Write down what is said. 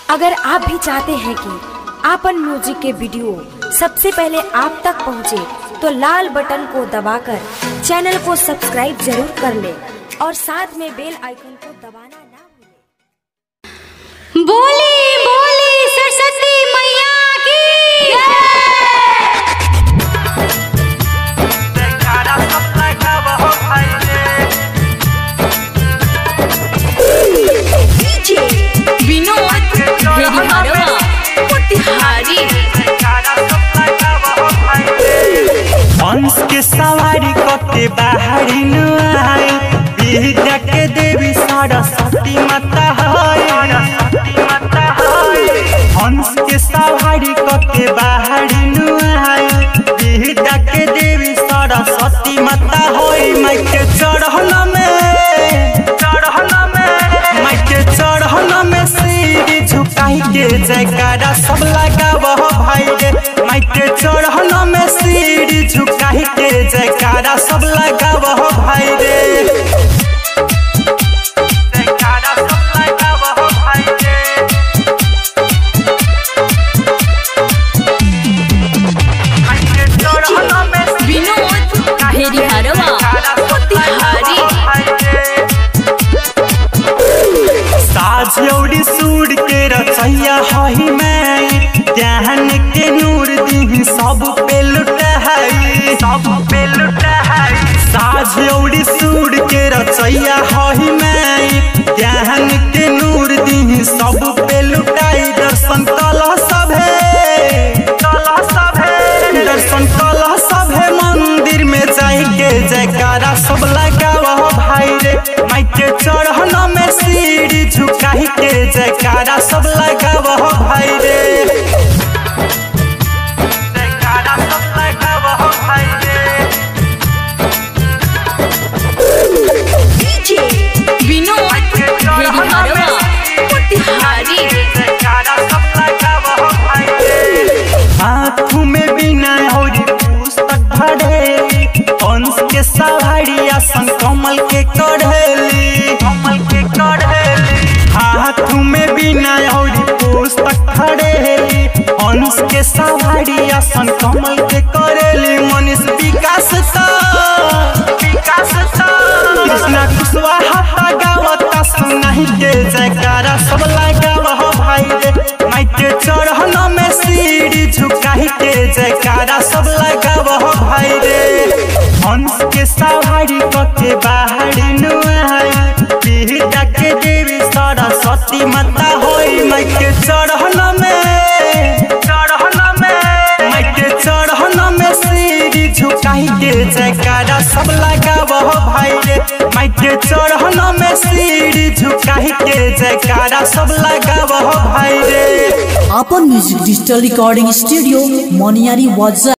अगर आप भी चाहते हैं कि आपन म्यूजिक के वीडियो सबसे पहले आप तक पहुंचे, तो लाल बटन को दबाकर चैनल को सब्सक्राइब जरूर कर ले और साथ में बेल आइकन को दबाना ना भूलें। बोली बोली सरस्वती मैया की जयकारा सब लगाव हो भाईले विनोद भेड़िहारवा मोतिहारी जयकारा सब लगाव हो भाईले हंस के सवारी कते बाहरी न आए विद्या के देवी सरस्वती माता है सरस्वती माता है हंस के सवारी कते बाहरी न आए विद्या के देवी सरस्वती माता है माई के चढ़ल में चढ़ल में माई के चढ़ल में सिर झुकाई के जयकारा सब लगाव हो भाई रे माई के चढ़ल में सिर झुकाई के जयकारा सब लगाव हो भाई रे जयकारा सब लगाव हो भाई रे माई के चढ़ल में सिर विनोद भेड़िहारवा मोतिहारी साझौड़ी सूर के रचैया हही में ज्ञान के नूर दी सब पे लुटाई सब पे लुटाई साझौड़ी सूर के रचैया हही में ज्ञान के नूर दी सब पे लुटाई दर्शन कल सभे कल सभे दर्शन कल सभे मंदिर में जाई के जयकारा सब लगावा हो भाई रे माई के चढ़न में सीढ़ी झुकाई के जयकारा सब लगावा हो भाई रे जयकारा सब लगावा हो भाई रे विनोद भेड़िहारवा मोतिहारी जयकारा सब लगावा हो भाई रे हाथों में बिना और पुस्तक भरेली हंस के सवारी आसन कमल के कढ़ेली कमल के कढ़ेली हाथों में बिना और पुस्तक भरेली हंस के सवारी आसन कमल के करेली मनीष विकास ता विकास ता कृष्णा कुशवाहा गावता सुनाई के जयकारा सब लगावा हो भाई रे माई के चढ़न में सीढ़ी झुकाई के जयकारा सब लगावा हो भाई रे हंस के सवारी कके बाहरी नुआई विद्या के देवी सरस्वती माता होई माई के चढ़न में चढ़न में माई के चढ़न में सीढ़ी झुकाई के जयकारा सब लगावा हो भाई रे माई के चढ़न में सीढ़ी झुकाई के जयकारा सब लगावा हो भाई रे अपन म्यूजिक डिजिटल रिकॉर्डिंग स्टूडियो मोनियारी वाजा